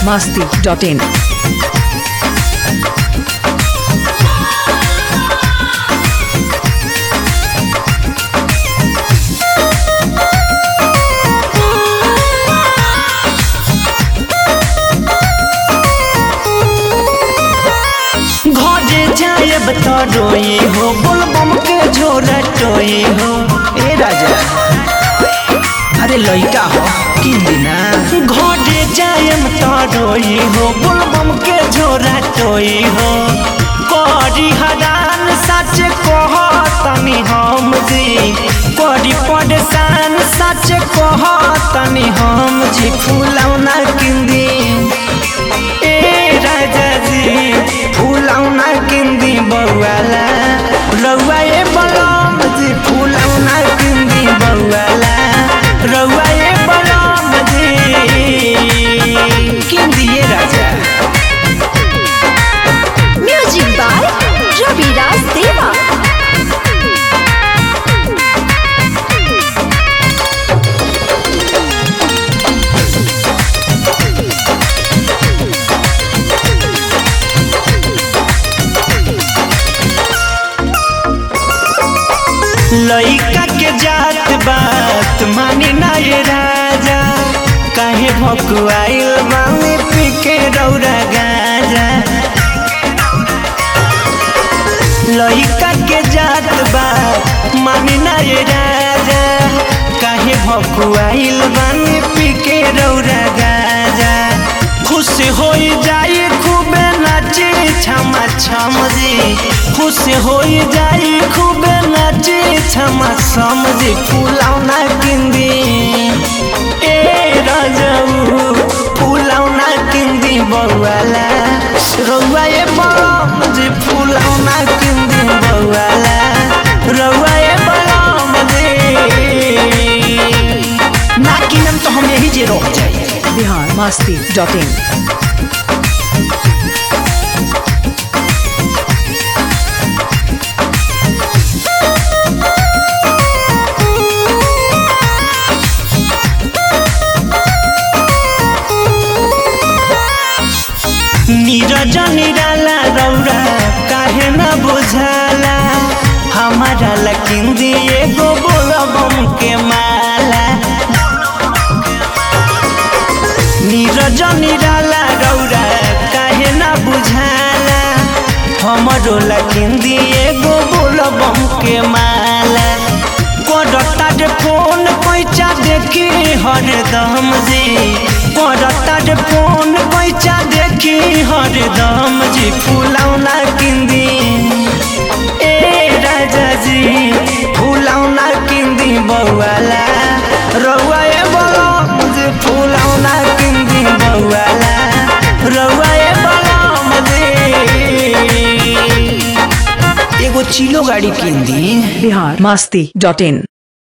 masti.in. घरे जायब तो रोई हो बोलबम के झोरा टोई हो ए राजा अरे लइका हो किन दिना घरे जायब तो रोई हो बोलबम के झोरा टोई हो करी हरान सच कह तनी हम जी करी परेशान सच कह तनी हम जी फूलौना किंदी ए राजा जी फूलौना किंदी बउवाला रउआ ए बलम जी फूलौना किंदी बउवाला रउआ ए बलम जी किंदी ए राजा म्यूजिक बाय रविराज देवा लइका के जात बात मानी ना ये राजा काहे भकुआइल बामे पी के रौरा गाजा लइका के जात बात मानी ना ये राजा काहे भकुआइल बामे पी के रौरा गाजा खुश होई जाई खूबे नाची छमा छम जी खुश होई जाई खूबे नाची छमा छम जी फुलौना किंदी ए राजाऊ फुलौना किंदी बउवाला रउआ ए बलम जी फुलौना किंदी बउवाला रउआ ए बलम जी ना किनम तो हम यही जे रह जाई Bihar masti.in. नीरज निराला रौरा काहे न बुझाला हमारा लकिन दिए गो बोलबम के माला नीरज निराला रौरा काहे न बुझाला हमरो लकिन दिए गो बोलबम के माला करता रे फोन पैसा देखी हरदम जी करता रे फोन पैसा देखी हरदम जी फुलौना किंदी ए राजा जी फुलौना किंदी बउवाला रउआ ए बलम जी फुलौना किंदी बउवाला रउआ ए बलम जी एगो चिलो गाड़ी किंदी Bihar masti.in.